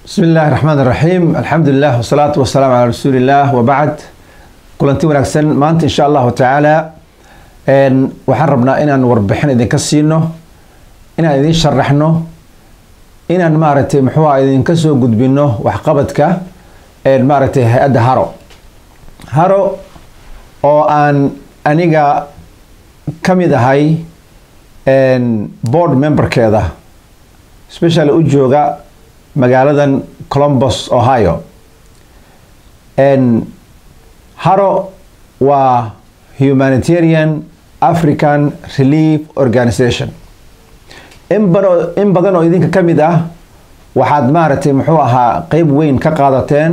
bismi illaahi raxmaan raxiim alxamdulilah wasalaatu wasalaamu calaa rasuuliillah wabacd kulanti wanaagsan maanta insha allahu tacaala waxaan rabnaa inaan warbixin idinka siino inaan idin sharaxno inaan maaragtay muxuuha idinka soo gudbino waxqabadka maaragtay hay-adda haro haro oo aan aniga ka mid ahay board memberkeeda specially u jooga magaaladan colombus ohio haro waa humanitarian african relief organization in bado in badan oo idinka ka mid ah waxaad maaragtay muxuu ahaa qeyb weyn ka qaadateen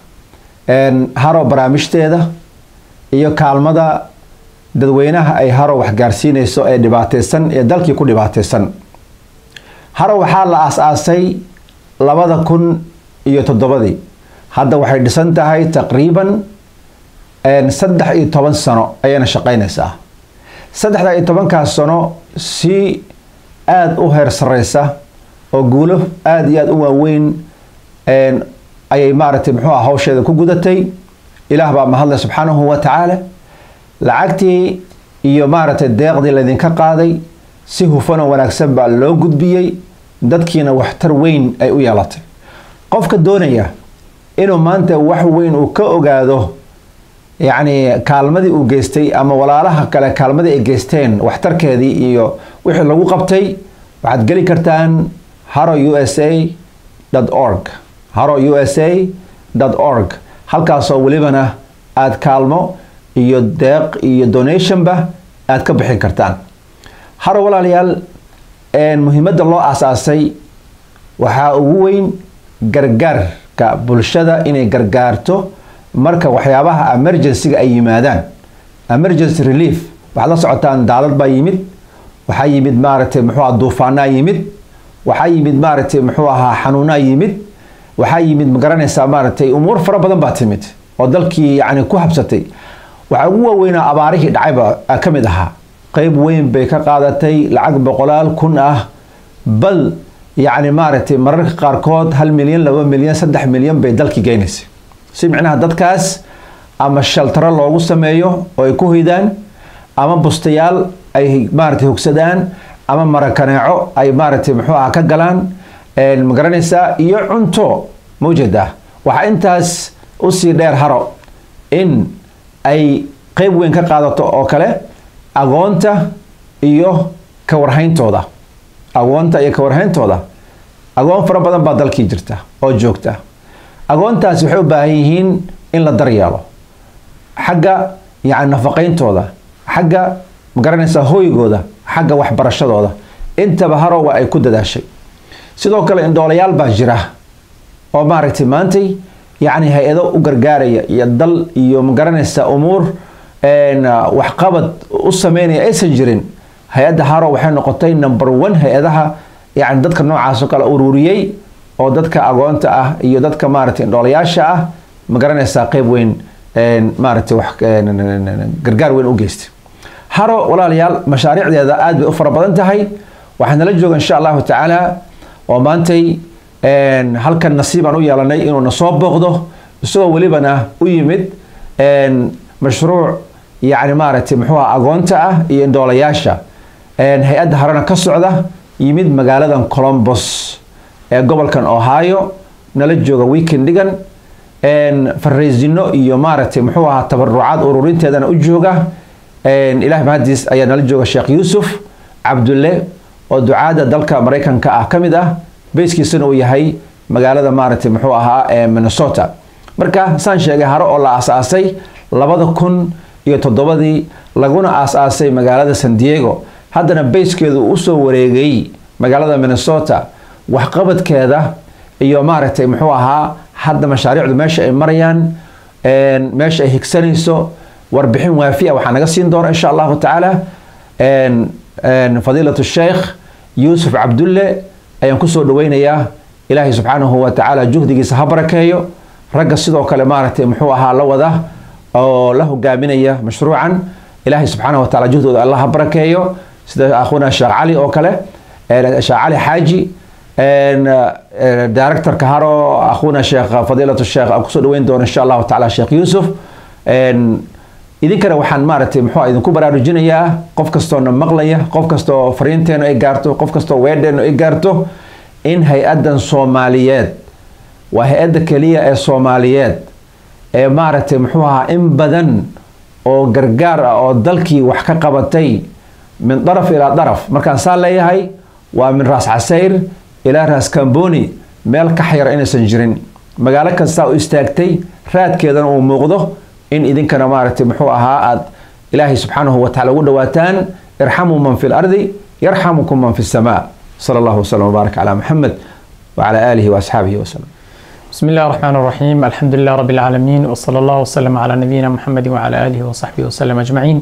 haro barnaamijteeda iyo kaalmada dadweynaha ay haro waxgaarsiineyso ee dhibaateysan ee dalkii ku dhibaateysan haro waxaa la aas-aasay labada kun iyo toddobadii hadda waxay dhisan tahay taqriiban saddex iyo toban sano ayayna shaqeyneysaa saddexda iyo tobankaas sano si aada u heer sareysa oo guulo aada iyo aada u waaweyn ayay maaragtay muxuu ah hawsheeda ku gudatay ilaah baa mahadlay subxaanahu wa tacaala lacagtii iyo maaragtay deeqdii laydinka qaaday si hufan oo wanaagsan baa loo gudbiyey dadkiina waxtar weyn ay u yeelatay qofka doonaya inuu maanta wax weyn uu ka ogaado yacni kaalmadii uu geystay ama walaalaha kale kaalmadii ay geysteen waxtarkeedii iyo wixii lagu qabtay waxaad geli kartaan haro u s a org haro u s a org halkaasoo welibana aada kaalmo iyo deeq iyo donationba aada ka bixin kartaan haro walaalayaal muhiimadda loo aasaasay waxaa ugu weyn gargaarka bulshada inay gargaarto marka waxyaabaha emergencyga ay yimaadaan emergency relief waxaad la socotaan daalad baa yimid waxaa yimid maaragtay muxuu aha duufaanaa yimid waxaa yimid maaragtay muxuu ahaa xanuunaa yimid waxaa yimid magaranaysaa maaragtay umuur fara badan baa timid oo dalkii yacni ku habsatay waxaa ugu waaweynaa abaarihii dhacayba ka mid ahaa qeyb weyn bay ka qaadatay lacag boqolaal kun ah bal yacni maaragtay mararka qaarkood hal milyan laba milyan saddex milyan bay dalkii geynaysay si micnaha dadkaas ama shaltaro loogu sameeyo oo ay ku hoydaan ama bustayaal ay maaragtay hogsadaan ama marakaneeco ay maaragtay muxuu aha ka galaan magaranaysaa iyo cunto mawjada waxaa intaas usii dheer haro in ay qeyb weyn ka qaadato oo kale agoonta iyo kawarhayntooda agoonta iyo kawarhayntooda agoon fara badan baa dalkii jirta oo joogta agoontaasi waxay u baahan yihiin in la daryeelo xagga yani nafaqayntooda xagga magaranaysaa hooygooda xagga waxbarashadooda intaba haro waa ay ku dadaashay sidoo kale indhoolayaal baa jira oo maaragtay maantay yacni hay-ado u gargaaraya iyo dal iyo magaranaysaa umuur waxqabad u sameynaya aysan jirin hay-adda haro waxay noqotay number one hay-adaha yani dadka noocaas oo kale ururiyey oo dadka agoonta ah iyo dadka maaragtay indhoolayaasha ah magaranaysaa qeyb weyn maaragtay wax gargaar weyn u geystay haro walaalayaal mashaariicdeeda aada bay u fara badan tahay waxaa nala jooga insha allahu tacaala oo maantay halkan nasiib aan u yeelanay inuu na soo booqdo isagoo welibana u yimid mashruuc yacni maaragtay muxuu aha agoonta ah iyo indhoolayaasha hay-adda harana ka socda yimid magaaladan colombos ee gobolkan ohio nala jooga weekend dhigan fariisino iyo maaragtay muxuu ahaa tabarucaad ururinteedana u jooga ilahi mahadiis ayaa nala jooga sheekh yuusuf cabdulle oo ducaada dalka maraykanka ah ka mid ah beyskiisana uu yahay magaalada maaragtay muxuu ahaa ee minnesota marka saan sheegay haro oo la aas-aasay labada kun iyo toddobadii laguna aas-aasay magaalada san diego haddana beyskeedu uu usoo wareegay magaalada minnesota waxqabadkeeda iyo maaragtay muxuu ahaa hadda mashaariicdu meesha ay marayaan meesha ay higsanayso warbixin waafi a waxaa naga siin doona insha allahu tacaala fadiilatu sheekh yuusuf cabdulle ayaan kusoo dhaweynayaa ilaahay subxaanahu wa tacaala juhdigiisa ha barakeeyo ragga sidoo kale maaragtay muxuu ahaa la wada oo la hogaaminaya mashruucan ilaahay subxaanahu wa taala juhdooda allah ha barakeeyo sida akhuna sheekh cali oo kale sheekh cali xaaji directorka haro akhuna sheekh fadiilatu sheekh aan kusoo dhaweyn doono insha allahu tacaala sheekh yuusuf idinkana waxaan maaragtay muxuu idinku baraarujinayaa qof kastoona maqlaya qof kastoo fariinteenu ay gaarto qof kastoo weedheenu ay gaarto in hay-addan soomaaliyeed waa hay-adda keliya ee soomaaliyeed ee maaragtay muxuu ahaa in badan oo gargaar ah oo dalkii wax ka qabatay min daraf ilaa daraf markaan saa leeyahay waa min raas casayr ilaa raas kamboni meel ka xayar inaysan jirin magaalo kastaa u istaagtay raadkeedana uu muuqdo in idinkana maaragtay muxuu ahaa aad ilaahay subxaanahu wa tacala ugu dhawaataan irxamuu man fi lardi yarxamukum man fi samaa sala allahu wasalam wbaarak calaa muxamed wacala aalihi waasxaabihi wasalam بسم الله الرحمن الرحيم الحمد لله رب العالمين وصلى الله وسلم على نبينا محمد وعلى آله وصحبه وسلم أجمعين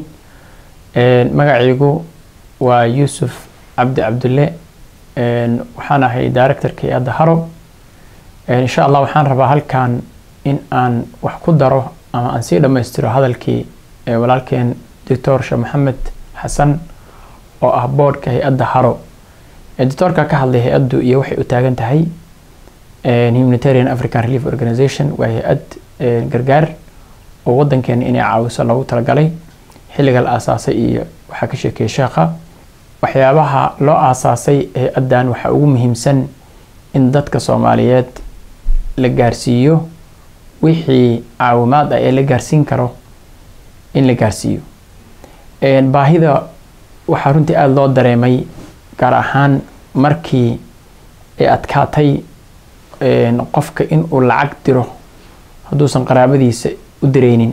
مقعيقو ويوسف عبد عبد الله وحانا هي دايركتور كي هرب إن شاء الله وحان ربا هل كان إن أن وحكو دارو أما أن سيدا ما يسترو هذا الكي ولكن دكتور شا محمد حسن oo ah boodhka hay-adda haro editoorka ka hadlay hay-addu iyo waxay u taagan tahay humanitarian african relief organization waa hay-ad gargaar oo wadankeena inay caawiso loogu talagalay xilliga la aasaasay iyo waxaa ka sheekeeyay sheekha waxyaabaha loo aasaasay hay-addan waxaa ugu muhiimsan in dadka soomaaliyeed la gaarsiiyo wixii caawimaad ah ee la gaarsiin karo in la gaarsiiyo baahida waxaa runtii aada loo dareemay gaar ahaan markii ay adkaatay qofka in uu lacag diro hadduusan qaraabadiisa u direynin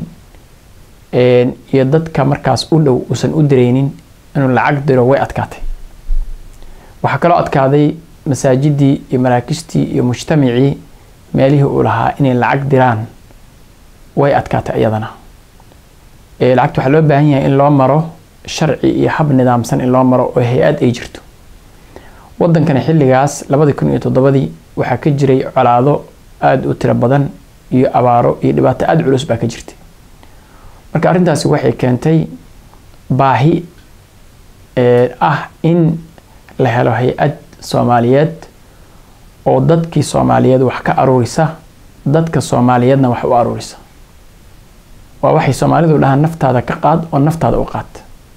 iyo dadka markaas u dhow uusan u direynin inuu lacag diro way adkaatay waxaa kaloo adkaaday masaajidii iyo maraakistii iyo mujtamacii meelihii uu lahaa inay lacag diraan way adkaatay iyadana lacagta waxaa loo baahan yahay in loo maro sharci iyo hab nidaamsan in loo maro oo hay-ad ay jirto wadankana xilligaas labadii kun iyo toddobadii waxaa ka jiray colaado aada u tiro badan iyo abaaro iyo dhibaato aada culus baa ka jirtay marka arrintaasi waxay keentay baahi ah in la helo hay-ad soomaaliyeed oo dadkii soomaaliyeed wax ka aruurisa dadka soomaaliyeedna wax u aruurisa waa waxay soomaalidu dhahaan naftaada ka qaad oo naftaada u qaad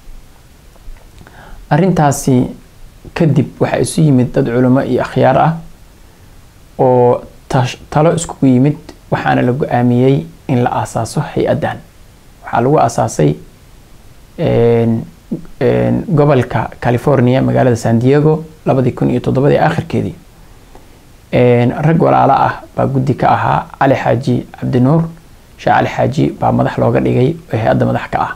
arrintaasi kadib waxaa isu yimid dad culimo iyo akhyaar ah oo talo iskugu yimid waxaana la go-aamiyey in la aasaaso hay-addan waxaa lagu aasaasay gobolka california magaalada san diego labadii kun iyo toddobadii akhirkeedii rag walaalo ah baa guddi ka ahaa cali xaaji cabdinuur sheekh cali xaaji baa madax looga dhigay oo hay-adda madax ka ah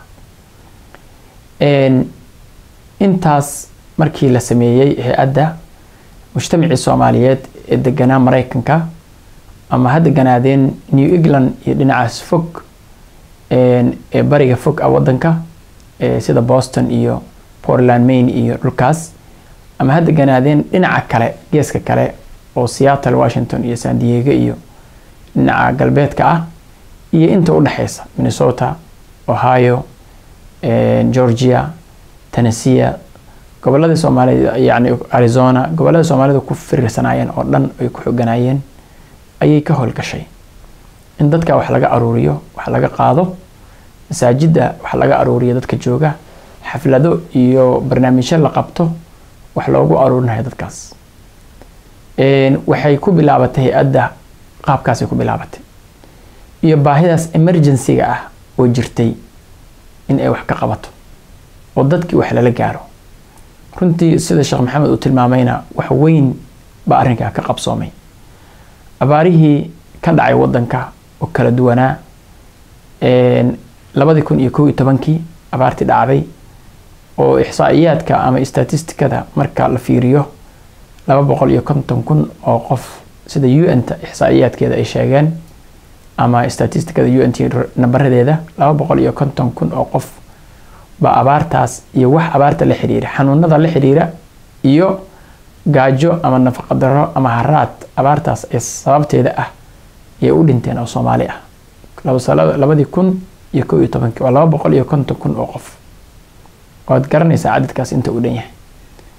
intaas markii la sameeyey hay-adda mujtamacii soomaaliyeed ee deganaa maraykanka ama ha deganaadeen new england iyo dhinacaas fog ee bariga fog ah wadanka sida boston iyo portland maine iyo dhulkaas ama ha deganaadeen dhinaca kale geeska kale oo seattle washington iyo san diego iyo dhinaca galbeedka ah iyo inta u dhexeysa minnesota ohio georgia tennessee goboladii soomaalida yani arizona gobolada soomaalida ku firirsanaayeen oo dhan ay ku xoganaayeen ayay ka howlgashay in dadka wax laga aruuriyo wax laga qaado masaajidda wax laga aruuriyo dadka jooga xaflado iyo barnaamijyo la qabto wax loogu aruurinayo dadkaas waxay ku bilaabatay hay-adda qaabkaasay ku bilaabatay iyo baahidaas emergency-ga ah oo jirtay in ay wax ka qabato oo dadkii wax lala gaaro runtii sida sheekh maxamed uu tilmaamayna wax weyn baa arrinkaa ka qabsoomay abaarihii ka dhacay wadanka oo kala duwanaa labadii kun iyo kow iyo tobankii abaartii dhacday oo ixsaa'iyaadka ama statistikada marka la fiiriyo laba boqol iyo konton kun oo qof sida u n ta ixsaa'iyaadkeeda ay sheegeen ama statistikada u n t nambaradeeda laba boqol iyo konton kun oo qof baa abaartaas iyo wax abaarta la xiriira xanuunada la xiriira iyo gaajo ama nafaqa daro ama haraad abaartaas ee sababteeda ah ayay u dhinteen oo soomaali ah labadii kun iyo kow iyo tobankii waa laba boqol iyo konton kun oo qof waad garanaysaa cadadkaas inta uu dhan yahay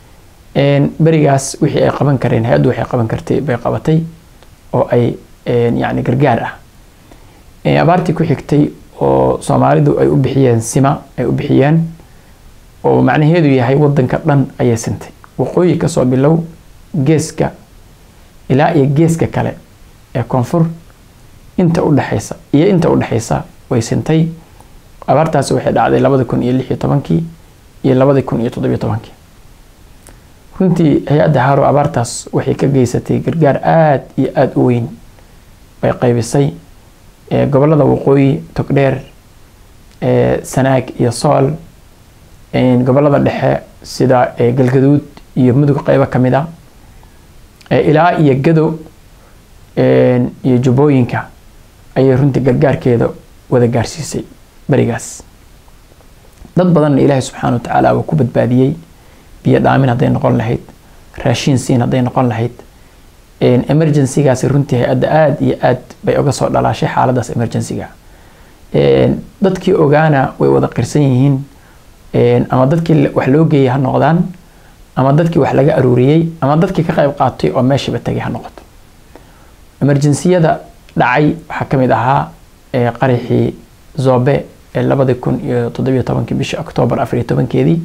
berigaas wixii ay qaban kareen hay-addu waxay qaban kartay bay qabatay oo ay yacni gargaar ah abaartii ku xigtay oo soomaalidu ay u bixiyeen sima ay u bixiyeen oo macnaheedu yahay wadanka dhan ayay sintay waqooyi kasoo bilow geeska ilaa iyo geeska kale ee koonfur inta udhexaysa iyo inta udhexaysa way sintay abaartaasi waxay dhacday labada kun iyo lix iyo tobankii iyo labada kun iyo toddobiyo tobankii runtii hay-adda haro abaartaas waxay ka geysatay gargaar aada iyo aada u weyn bay qaybisay gobolada waqooyi togdheer sanaag iyo sool gobolada dhexe sida galgaduud iyo mudug qeybo kamid a ilaa iyo gado iyo jubbooyinka ayay runtii gargaarkeeda wada gaarsiisay berigaas dad badanna ilaahay subxaana wa tacaala waa ku badbaadiyey biyo dhaamin hadday noqon lahayd raashiin siin hadday noqon lahayd emergencygaasi runtii hay-adda aada iyo aad bay uga soo dhalaashay xaaladaas emergencyga dadkii ogaana way wada qirsan yihiin ama dadkii wax loo geeyay ha noqdaan ama dadkii wax laga aruuriyey ama dadkii ka qayb qaatay oo meeshiiba tagay ha noqoto emergensiyada dhacay waxaa ka mid ahaa qaraxii zobe ee labadi kun iyo toddobiyo tobankii bishii octoobar afariyo tobankeedii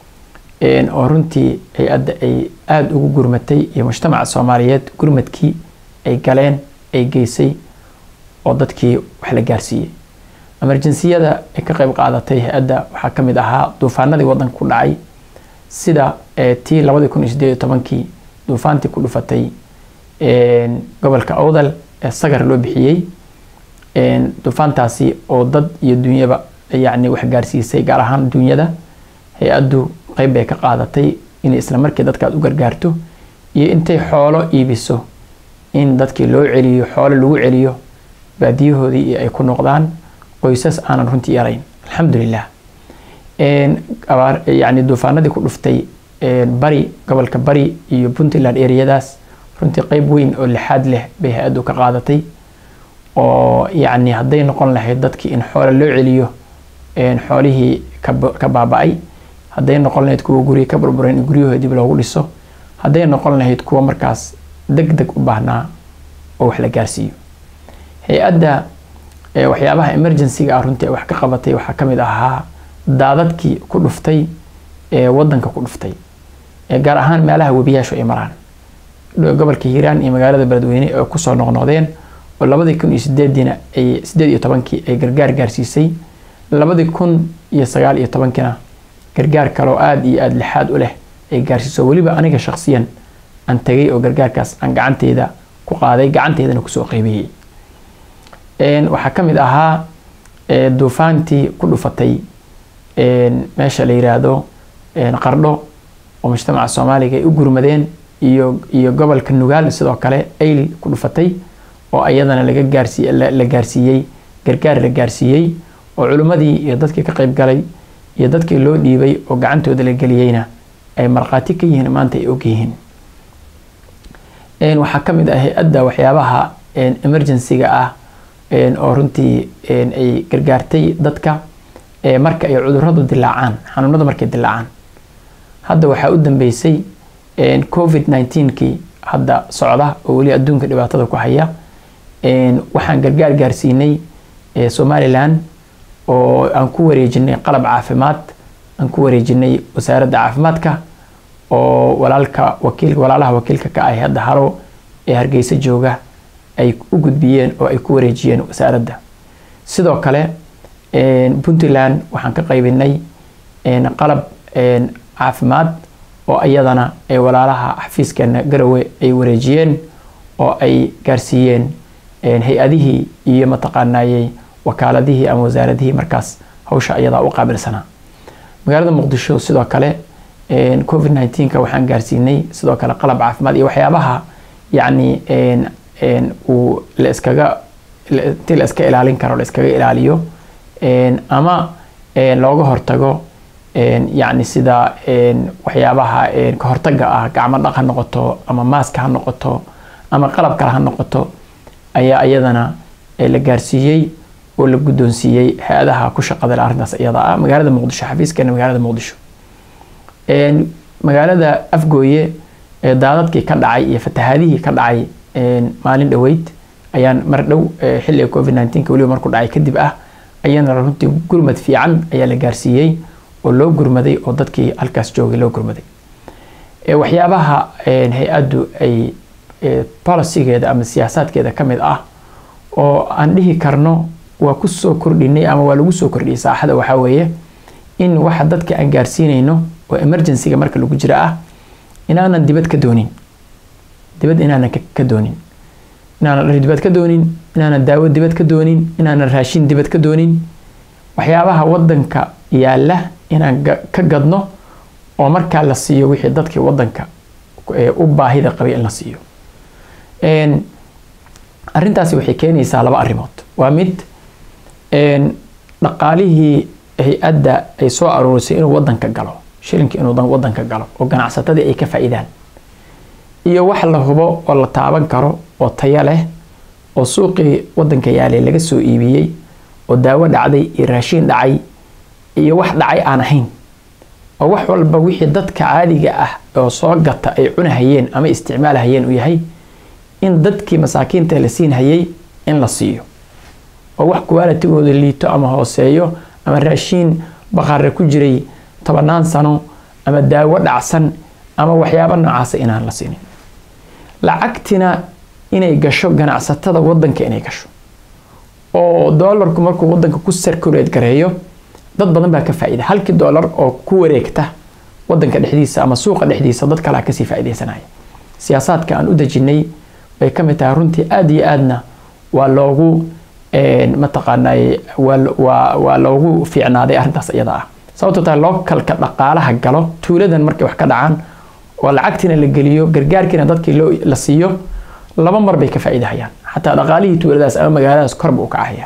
oo runtii hay-adda ay aada ugu gurmatay iyo mujtamaca soomaaliyeed gurmadkii ay galeen ay geysay oo dadkii wax la gaarsiiyey emergensiyada ay ka qayb qaadatay hay-adda waxaa ka mid ahaa duufaanadii wadanka ku dhacay sida tii labadi kun iyo sideed iyo tobankii duufaantii ku dhufatay gobolka awdal ee sagar loo bixiyey duufaantaasi oo dad iyo dunyaba yacni wax gaarsiisay gaar ahaan dunyada hay-addu qeyb bay ka qaadatay inay isla markii dadkaad u gargaarto iyo intay xoolo iibiso in dadkii loo celiyo xoolo lagu celiyo baadiyahoodii iyo ay ku noqdaan qoysas aanan runtii yarayn alxamdulilah yani duufaanadii ku dhuftay bari gobolka bari iyo puntland ereyadaas runtii qeyb weyn oo lixaad leh bay hay-addu ka qaadatay oo yacni hadday noqon lahayd dadkii in xoolo loo celiyo xoolihii ka baaba-ay hadday noqon lahayd kuwa gurya ka burburan in guryahooda dib loogu dhiso hadday noqon lahayd kuwa markaas deg deg u baahnaa oo wax la gaarsiiyo hay-adda waxyaabaha emergencyga ah runtii wax ka qabatay waxaa ka mid ahaa daadadkii ku dhuftay ee wadanka ku dhuftay gaar ahaan meelaha webiyaashu ay maraan gobolka hiiraan iyo magaalada beledweyne ee kusoo noqnoqdeen oo labadii kun iyo sideediina ay sideed iyo tobankii ay gargaar gaarsiisay labadii kun iyo sagaal iyo tobankiina gargaar kaloo aada iyo aada lixaad u leh ay gaarsiiso weliba aniga shaksiyan aan tagay oo gargaarkaas aan gacanteyda ku qaaday gacanteydana kusoo qeybiyey waxaa ka mid ahaa duufaantii ku dhufatay meesha la yiraahdo qardho oo mujtamaca soomaaliga ay u gurmadeen iyo iyo gobolka nugaal sidoo kale ayl ku dhufatay oo iyadana laga gaarsiiy la gaarsiiyey gargaar la gaarsiiyey oo culimmadii iyo dadkii ka qayb galay iyo dadkii loo dhiibay oo gacantooda la geliyeyna ay markhaati ka yihiin maanta ay og yihiin waxaa ka mid ah hay-adda waxyaabaha emergencyga ah oo runtii ay gargaartay dadka marka ay cuduradu dilaacaan xanuunada markay dilaacaan hadda waxaa u dambeysay covid 19kii hadda socda oo weli adduunka dhibaatada ku haya waxaan gargaar gaarsiinay somalilan oo aan ku wareejinay qalab caafimaad aan ku wareejinay wasaaradda caafimaadka oo walaalka wakiil walaalaha wakiilka ka ah hadda haro ee hargeysa jooga ay u gudbiyeen oo ay ku wareejiyeen wasaaradda sidoo kale puntland waxaan ka qaybinay qalab caafimaad oo iyadana ay walaalaha xafiiskeena garowe ay wareejiyeen oo ay gaarsiiyeen hay-adihii iyo mataqaanayey wakaaladihii ama wasaaradihii markaas hawsha iyadaa u qaabilsanaa magaalada muqdisho sidoo kale covid 19ka waxaan gaarsiinay sidoo kale qalab caafimaad iyo waxyaabaha yacni uu la iskaga intii la iska ilaalin karo la iskaga ilaaliyo ama looga hortago yacni sida waxyaabaha ka hortaga ah gacmo dhaq ha noqoto ama maaska ha noqoto ama qalab kale ha noqoto ayaa iyadana la gaarsiiyey oo la guddoonsiiyey hay-adaha ku shaqada le arrintaas iyada ah magaalada muqdisho xafiiskeena magaalada muqdisho magaalada afgooye ee daadadkii ka dhacay iyo fatahaadihii ka dhacay maalin dhoweyd ayaan mar dhow xilliga covid nneteen-ka weliba markuu dhacay kadib ah ayana runtii gurmad fiican ayaa la gaarsiiyey oo loo gurmaday oo dadkii halkaas joogay loo gurmaday waxyaabaha hay-addu ay policygeeda ama siyaasaadkeeda ka mid ah oo aan dhihi karno waa ku soo kordhinay ama waa lagu soo kordhiyay saaxada waxaa weeye in waxa dadka aan gaarsiinayno oo emergencyga marka lagu jira ah inaanan dibad ka doonin dibad inaanan ka doonin inaanan dhar dibad ka doonin inaanan daawo dibad ka doonin inaanan raashin dibad ka doonin waxyaabaha wadanka yaalla inaan ka gadno oo markaa la siiyo wixii dadkii wadanka u baahida qabay in la siiyo arrintaasi waxay keenaysaa laba arrimood waa mid dhaqaalihii hay-adda ay soo aruurisay inuu wadanka galo shilinka inuu wadanka galo oo ganacsatadii ay ka faa'iidaan iyo wax la hubo oo la taaban karo oo tayo leh oo suuqii wadanka yaalay laga soo iibiyey oo daawo dhacday iyo raashiin dhacay iyo wax dhacay aan ahayn oo wax walba wixii dadka caadiga ah oo soo gata ay cunahayeen ama isticmaalahayeen uu yahay in dadkii masaakiinta la siinhayay in la siiyo oo wax kuwaalatigooda liito ama hooseeyo ama raashiin baqaare ku jiray tobanaan sano ama daawo dhacsan ama waxyaabo noocaasa inaan la siinin lacagtina inay gasho ganacsatada wadanka inay gasho oo doolarku markuu wadanka ku sarkuleed gareeyo dad badan baa ka faa'iida halkii doolar oo ku wareegta wadanka dhexdiisa ama suuqa dhexdiisa dad kalea kasii faa'iidaysanaya siyaasaadka aan u dejinay bay ka mid tahay runtii aada iyo aadna waa loogu mataqaanay waa loogu fiicnaaday arrintaas iyada ah sababto tahay lookalka dhaqaalaha galo tuuladan markay wax ka dhacaan oo lacagtiina la geliyo gargaarkiina dadkii la siiyo laba mar bay ka faa'iidahayaan xataa dhaqaalihii tuuladaas ama magaaladaas korba u kacahaya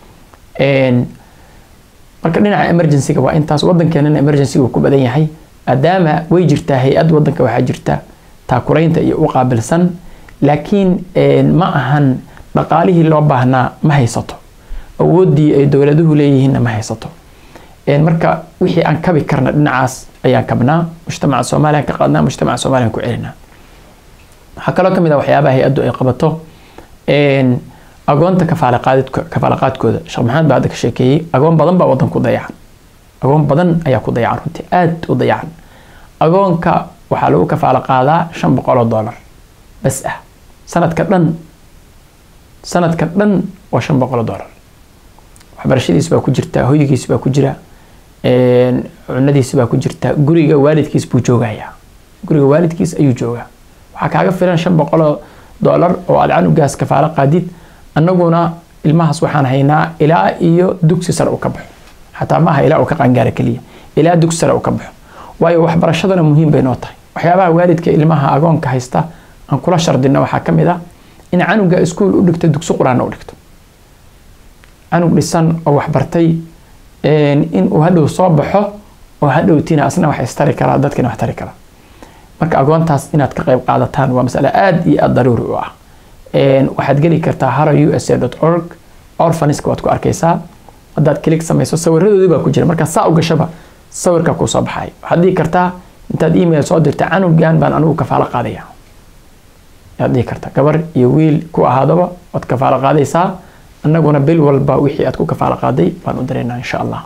marka dhinaca emergencyga waa intaas wadankeenana emergencyga uu ku badan yahay maadaama way jirtaa hay-ad wadanka waxaa jirta taakuraynta iyo u qaabilsan laakiin ma ahan dhaqaalihii loo baahnaa ma haysato awooddii ay dowladuhu leeyihiinna ma haysato marka wixii aan kabi karna dhinacaas ayaan kabnaa mujtamaca soomaaliya ka qaadnaa mujtamaca soomaaliya ku celinaa waxaa kaloo kamid ah waxyaabaha hay-addu ay qabato agoonta kafaalaqaadkooda sheekh maxamed baa hadda ka sheekeeyey agoon badan baa wadan ku dayacan agoon badan ayaa ku dayacan runtii aad u dayacan agoonka waxaa lagu kafaalo qaadaa shan boqol oo dollar bas ah sanadka dhan sanadka dhan waa shan boqol oo dollar waxbarashadiis baa ku jirta hoygiis baa ku jira cunadiis baa ku jirta guriga waalidkiis buu joogayaa guriga waalidkiis ayuu joogaa waxaa kaaga filan shan boqol oo dollar oo aad canugaas kafaalo qaadid annaguna ilmahaas waxaan haynaa ilaa iyo dugsi sare uu ka baxo xataa maaha ilaa uu ka qaangaara keliya ilaa dugsi sare uu ka baxo waayo waxbarashadana muhiim bay noo tahay waxyaabaha waalidka ilmaha agoonka haysta aan kula shardino waxaa ka mid ah in canuga iskuul u dhigto dugsi qur-aanna u dhigto canug dhisan oo waxbartay in uu hadhow soo baxo oo hadhowtiina asna wax istari karaa dadkina wax tari karaa marka agoontaas inaad ka qayb qaadataan waa masale aada iyo aada daruuri u ah waxaad geli kartaa haro u s a org orfaniska waad ku arkaysaa haddaad kilig samayso sawiradoodii baa ku jira markaa saa u gashaba sawirka kuu soo baxay waxaad dhihi kartaa intaad email soo dirta canugan baan anigu kafaalo qaadaya ayaad dhihi kartaa gabar iyo wiil ku ahaadaba waad kafaalo qaadaysaa annaguna bil walba wixii aad ku kafaalo qaaday baan u dareynaa insha allah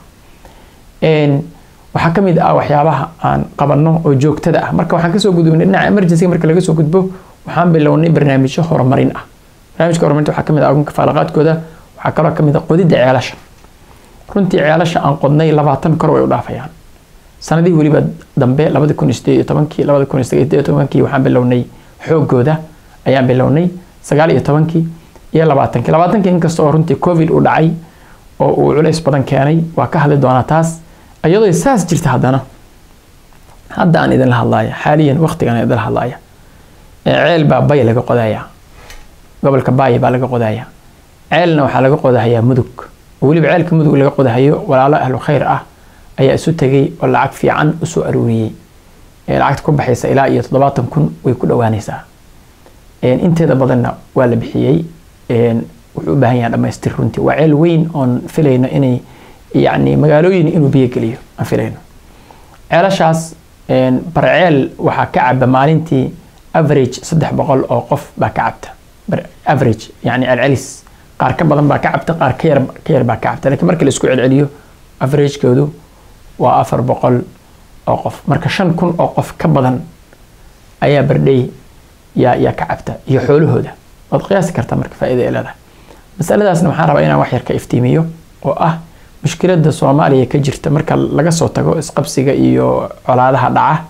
waxaa ka mid ah waxyaabaha aan qabanno oo joogtada ah marka waxaan kasoo gudubnay dhinaca emergency marka laga soo gudbo waxaan bilownay barnaamijyo horumarin ah barnaamijka horumarinta waxaa kamid ah agoonka faalaqaadkooda waxaa kaloo kamid ah qodidda ceelasha runtii ceelasha aan qodnay labaatan kor way u dhaafayaan sanadihii weliba dambe labadi kun sideed iyo tobankii labadi kun sideed iyo tobankii waxaan bilownay xoogooda ayaan bilownay sagaal iyo tobankii iyo labaatankii labaatankii inkasta oo runtii covid uu dhacay oo uu culays badan keenay waa ka hadli doonaa taas iyadoo saas jirta haddana hadda aan idinla hadlaaya xaaliyan waqtigan aan idinla hadlaaya ceel baa bay laga qodaya gobolka baay baa laga qodaya ceelna waxaa laga qodahayaa mudug oo weliba ceelka mudug laga qodahayo walaalo ahlu khayr ah ayaa isu tegay oo lacag fiican usoo aruuriyey lacagta ku baxaysa ilaa iyo toddobaatan kun way ku dhowaanaysaa inteeda badanna waa la bixiyey wuxuu u baahan yahay dhamaystir runtii waa ceel weyn oon filayno inay yacni magaalooyin inuu biyo geliyo aan filayno ceelashaas barceel waxaa ka caba maalintii average saddex boqol oo qof baa ka cabta average yani celcelis qaar ka badan baa ka cabta qaar ka yar ka yar baa ka cabta lakiin marka la isku celceliyo averagekoodu waa afar boqol oo qof marka shan kun oo qof ka badan ayaa bardhey yaa yaa ka cabta iyo xoolahooda waad qiyaasi kartaa marka faa'iida ay leedahay masaladaasna waxaan rabaa inaan wax yar ka iftiimiyo oo ah mushkiladda soomaaliya ka jirta marka laga soo tago isqabsiga iyo colaadaha dhaca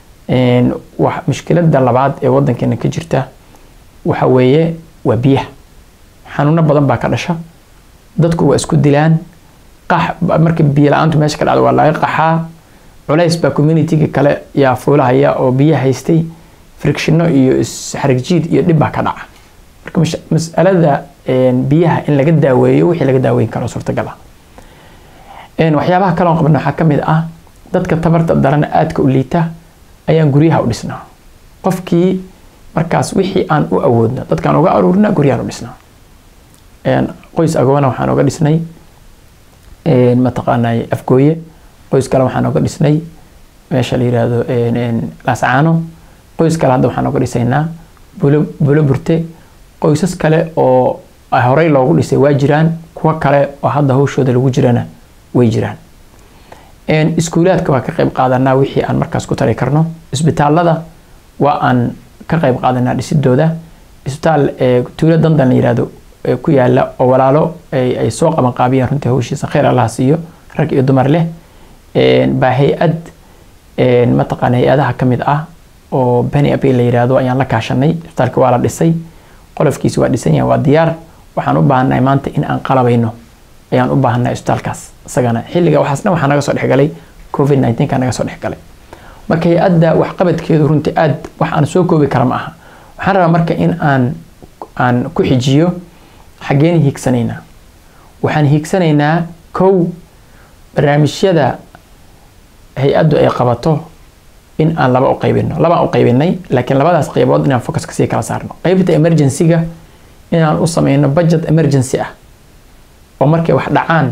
wax mushkiladda labaad ee wadankeena ka jirta waxa weeye waa biyaha xanuuno badan baa ka dhasha dadku waa isku dilaan qax marka biyo la-aantu meesha ka dhacda waa laga qaxaa culays baa communityga kale yaa fuulahaya oo biyo haystay fricshino iyo isxarigjiid iyo dhib baa ka dhaca marka masalada biyaha in laga daaweeyo wixii laga daaweyn karo suurtagal ah waxyaabaha kaloon qabna waxaa kamid ah dadka tabarta darana aadka u liita ayaan guryaha u dhisnaa qofkii markaas wixii aan u awoodna dadkaan uga aruurina guryahan u dhisnaa qoys agoona waxaan uga dhisnay mataqaanay afgooye qoys kale waxaan uga dhisnay meesha la yiraahdo laascaano qoys kale hadda waxaan uga dhisaynaa bulo bulo burte qoysas kale oo horey loogu dhisay waa jiraan kuwo kale oo hadda hawshooda lagu jirana way jiraan iskuulaadka waa ka qayb qaadanaa wixii aan markaas ku tari karno isbitaalada waa aan ka qayb qaadanaa dhisidooda isbitaal tuulo dandan la yirahdo ku yaala oo walaalo ay soo qaban qaabiyeen runtii hawshiisa khayr allaha siiyo rag iyo dumar leh baa hay-ad mataqaana hay-adaha ka mid ah oo beni april la yirahdo ayaan la kaashanay isbitaalka waa la dhisay qolofkiisi waa dhisan yahay waa diyaar waxaan u baahannahay maanta in aan qalabayno ayaan u baahannahay isbitaalkaas isagana xilliga waxaas dhan waxaa naga soo dhexgalay covid 19 ka naga soo dhexgalay marka hay-adda waxqabadkeedu runtii aad wax aan soo koobi kara ma aha waxaan rabaa marka in aan aan ku xijiyo xaggeen hiigsanaynaa waxaan hiigsanaynaa kow barnaamijyada hay-addu ay qabato in aan laba u qaybino labaan u qaybinay laakiin labadaas qaybood inaan focuska sii kala saarno qaybta emergency-ga inaan u sameyno budget emergency ah oo markay wax dhacaan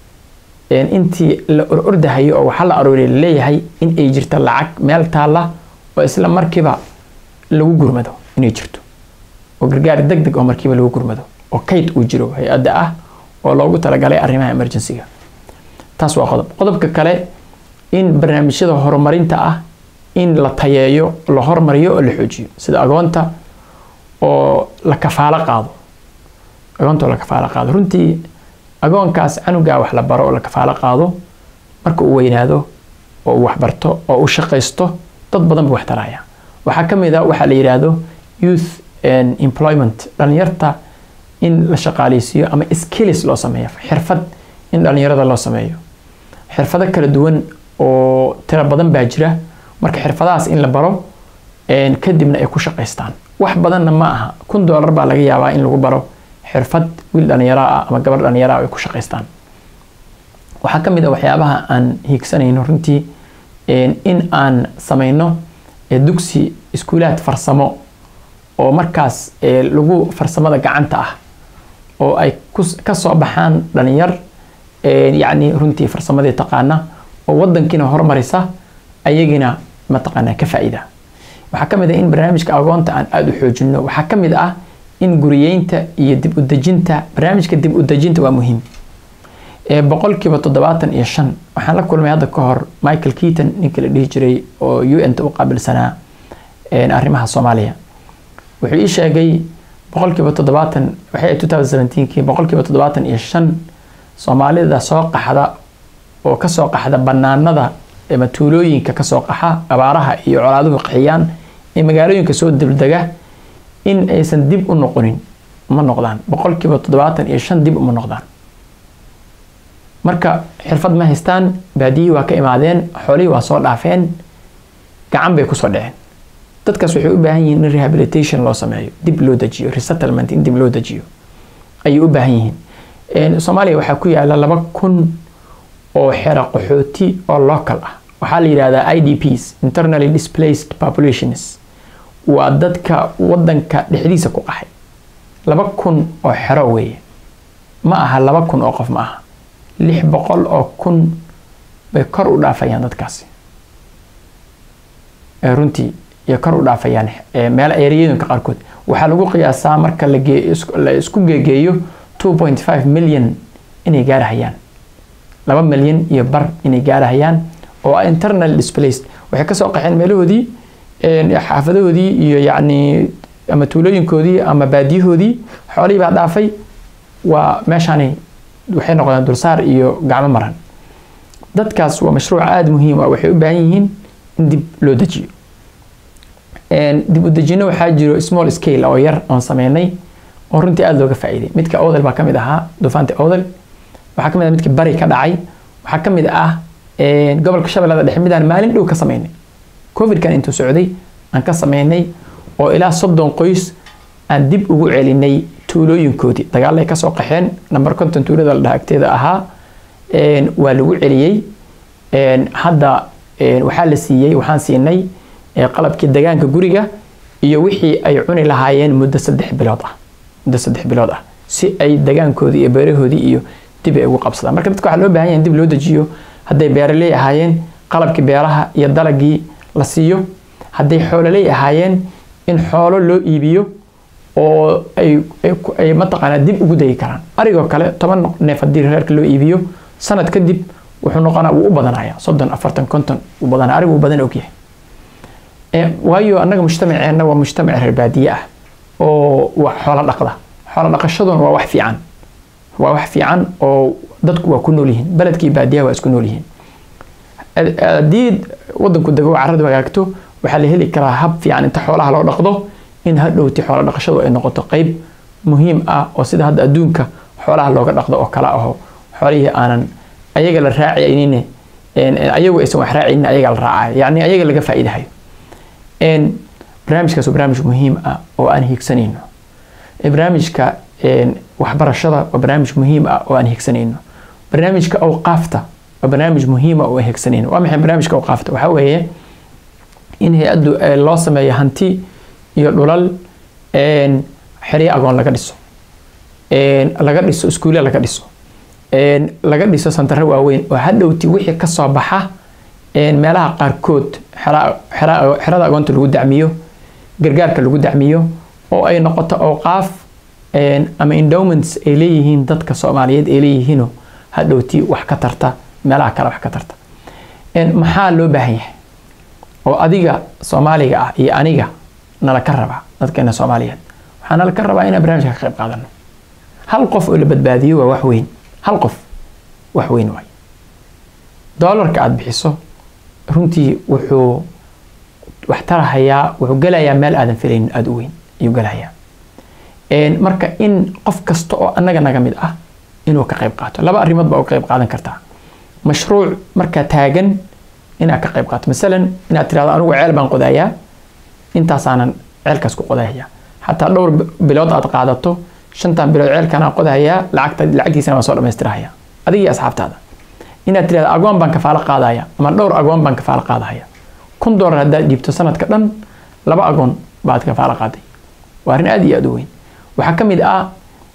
intii la orordahayo oo waxa la arooriya laleeyahay in ay jirto lacag meel taalla oo isla markiiba lagu gurmado inay jirto oo gargaar deg deg oo markiiba lagu gurmado oo kayd uu jiro hay-adda ah oo loogu talagalay arrimaha emergency-ga taas waa qodob qodobka kale in barnaamijyada horumarinta ah in la tayeeyo la hormariyo oo la xoojiyo sida agoonta oo la kafaalo qaado agoonta oo la kafaalo qaado runtii agoonkaas canugaa wax la baro oo la kafaalo qaado marka uu weynaado oo uu waxbarto oo uu shaqaysto dad badan buu wax taraya waxaa ka mid a waxaa la yidhaahdo youth employment dhalinyarta in la shaqaaleysiiyo ama skills loo sameeyo xirfad in dhalinyarada loo sameeyo xirfado kala duwan oo tiro badan baa jira marka xirfadahaas in la baro kadibna ay ku shaqaystaan wax badanna ma aha kun doolar baa laga yaabaa in lagu baro xirfad wiil dhalinyaro ah ama gabar dhalinyaro ah ay ku shaqaystaan waxaa ka mid a waxyaabaha aan hiigsanayno runtii in aan sameyno dugsi iskuulaad farsamo oo markaas lagu farsamada gacanta ah oo ay ka soo baxaan dhalinyar yacni runtii farsamadii taqaana oo wadankiina horumarisa ayagina mataqaanaa ka faa'iida waxaa ka mid ah in barnaamijka agoonta aan aada u xoojino waxaa ka mid ah in guriyeynta iyo dib u dejinta barnaamijka dib u dejinta waa muhiim boqolkiiba toddobaatan iyo shan waxaan la kulmay hadda ka hor michael keaton ninkii la dhihi jiray oo u n ta u qaabilsanaa arrimaha soomaaliya wuxuu ii sheegay boqolkiiba toddobaatan waxay two thousand seventeenkii boqolkiiba toddobaatan iyo shan soomaalida soo qaxda oo kasoo qaxda banaanada ama tuulooyinka kasoo qaxa abaaraha iyo colaaduhu qaxiyaan ee magaalooyinka soo dibdega in aysan dib u noqonin ma noqdaan boqolkiiba toddobaatan iyo shan dib uma noqdaan marka xirfad ma haystaan baadiyihii waa ka imaadeen xoolihii waa soo dhaafeen gacan bay kusoo dhaceen dadkaas waxay u baahan yihiin in rehabilitation loo sameeyo dib loo dejiyo resettlement in dib loo dejiyo ayay u baahan yihiin soomaaliya waxaa ku yaala laba kun oo xero qaxooti oo local ah waxaa la yidhahdaa i d ps internally displaced populations waa dadka wadanka dhexdiisa ku qaxay laba kun oo xero weeye ma aha laba kun oo qof ma aha lix boqol oo kun bay kor u dhaafayaan dadkaasi runtii iyo kor u dhaafayaan meelo eeriyooyinka qaarkood waxaa lagu qiyaasaa marka la isku geegeeyo two point five milyan inay gaarahayaan laba milyan iyo bar inay gaarahayaan oo internal displaced waxay kasoo qaxeen meelahoodii xaafadahoodii iyo yacni ama tuulooyinkoodii ama baadiyahoodii xoolihii baa dhaafay waa meeshaani waxay noqdeen dulsaar iyo gacmo maran dadkaas waa mashruuc aada muhiim ah waxay u baahan yihiin in dib loo dejiyo dib u dejino waxaa jiro small scale oo yar oon sameynay oo runtii aada looga faa'iiday midka odel baa kamid ahaa duufaanta odel waxaa kamid ah midka bari ka dhacay waxaa kamid ah gobolka shabeellada dhexe midaan maalin dhow ka sameynay covidkan intuu socday aan ka sameynay oo ilaa soddon qoys aan dib ugu celinay tuulooyinkoodii dagaalay kasoo qaxeen namber konton tuulada la dhaha agteeda ahaa waa lagu celiyey hadda waxaa la siiyey waxaan siinay qalabkii degaanka guriga iyo wixii ay cuni lahaayeen muddo saddex bilood ah muddo saddex bilood ah si ay degaankoodii iyo beerahoodii iyo dib ay ugu qabsadaan marka dadka waxaa loo baahan yahay in dib loo dejiyo hadday beeraley ahaayeen qalabkii beeraha iyo dalagii la siiyo hadday xoololey ahaayeen in xoolo loo iibiyo oo ay ay mataqaanaa dib ugu degi karaan arigoo kale toban neef haddii reerka loo iibiyo sanad kadib wuxuu noqonaa wuu u badanaya soddon afartan konton wuu badanaya arigu wuu badan ogyahay waayo annaga mujtamaceenna waa mujtamac reer baadiye ah oo waa xoolo dhaqda xoolo dhaqashaduna waa wax fiican waa wax fiican oo dadku waa ku nool yihiin beledkii baadiyaha waa isku nool yihiin haddii wadanku dego carradu hagaagto waxaa la heli karaa hab fiican inta xoolaha loo dhaqdo in hadhowti xoolo dhaqashadu ay noqoto qeyb muhiim ah oo sida hadda adduunka xoolaha looga dhaqdo oo kala aho xoolihii aanan ayaga la raacaynin ayagu aysan wax raacaynin ayaga la raacayo yacni ayaga laga faa'iidahayo barnaamijkaas waa barnaamij muhiim ah oo aan higsanayno barnaamijka waxbarashada waa barnaamij muhiim ah oo aan higsanayno barnaamijka awqaafta waa barnaamij muhiim ah oo aan higsanayno waa maxay barnaamijka awqaafta waxaa weeye in hay-addu loo sameeyo hanti iyo dhulal xeryo agoon laga dhiso laga dhiso iskuulle laga dhiso laga dhiso santaro waaweyn oo hadhowti wixii kasoo baxa meelaha qaarkood xerada agoonta lagu dacmiyo gargaarka lagu dacmiyo oo ay noqoto awqaaf ama endowments ay leeyihiin dadka soomaaliyeed ay leeyihiinoo hadhowti wax ka tarta meelaha kale wax ka tarta maxaa loo baahan yahay oo adiga soomaaliga ah iyo aniga nala ka rabaa dadkeena soomaaliyeed waxaa nala ka rabaa inaan barnaamijka ka qayb qaadano hal qof oo la badbaadiyo waa wax weyn hal qof wax weyn waay doolarka aada bixiso runtii wuxuu wax tarahayaa wuxuu gelayaa meel aadan filaynin aada u weyn ayuu gelayaa marka in qof kasta oo annaga naga mid ah inuu ka qayb qaato laba arrimood baa u qayb qaadan kartaa mashruuc markaa taagan inaad ka qayb qaato masalan inaad tirahdo anigu ceel baan qodayaa intaasaanan ceelkaas ku qodayaa xataa dhowr bilood aad qaadato shantan bilood ceelkanaan qodayaa lacagta lacagtiisana waan soo dhamaystirahayaa adigii asxaabtaada inaad tirahdo agoon baan kafaalo qaadaya ama dhowr agoon baan kafaalo qaadahaya kun doolar haddaad dhiibto sanadka dhan laba agoon baad kafaalo qaaday waa arrin aada iyo aada u weyn waxaa ka mid ah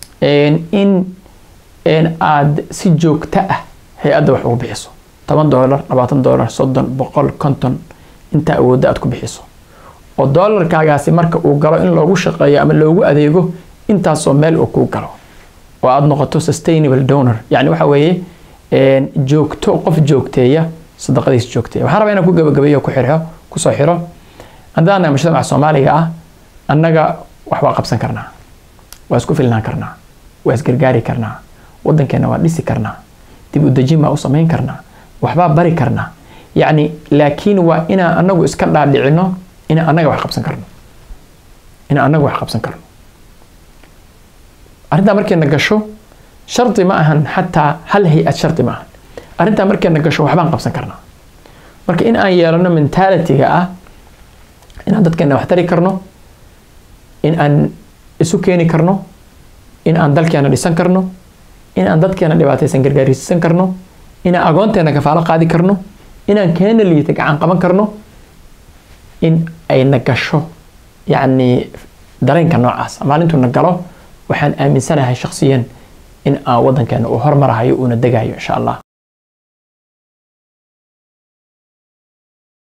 in aad si joogto ah hay-adda wax ugu bixiso toban doolar labaatan doolar soddon boqol konton intaa awoodda aad ku bixiso oo doolarkaagaasi marka uu galo in loogu shaqeeyo ama loogu adeego intaasoo meel uu kuu galo oo aada noqoto sustainable donor yacni waxa weeye joogto qof joogteeya sadaqadiis joogteeya waxaan rabaa inaan ku gabagabeeyo ku xirxo kusoo xiro haddaana mujtamaca soomaaliga ah annaga wax waa qabsan karnaa waa isku filnaan karnaa waa isgargaari karnaa waddankeena waa dhisi karnaa dib u dejin baa u samayn karnaa waxbaa bari karnaa yacni laakiin waa inaan anagu iska dhaadhicino inaan annaga wax qabsan karno inaan annaga wax qabsan karno arrintaa markayna gasho shardi ma ahan xataa hal hay-ad shardi ma ahan arrintaa markayna gasho waxbaan qabsan karnaa marka in aan yeelano mentalitiga ah inaan dadkeena wax tari karno in aan isu keeni karno in aan dalkeena dhisan karno in aan dadkeena dhibaataysan gargaarsiisan karno inaan agoonteena kafaalo qaadi karno inaan keena liita gacan qaban karno in ayna gasho yacni dareenka noocaas maalintuuna galo waxaan aaminsanahay shakhsiyan in aan waddankeena uu hormarahayo uuna degayo insha allah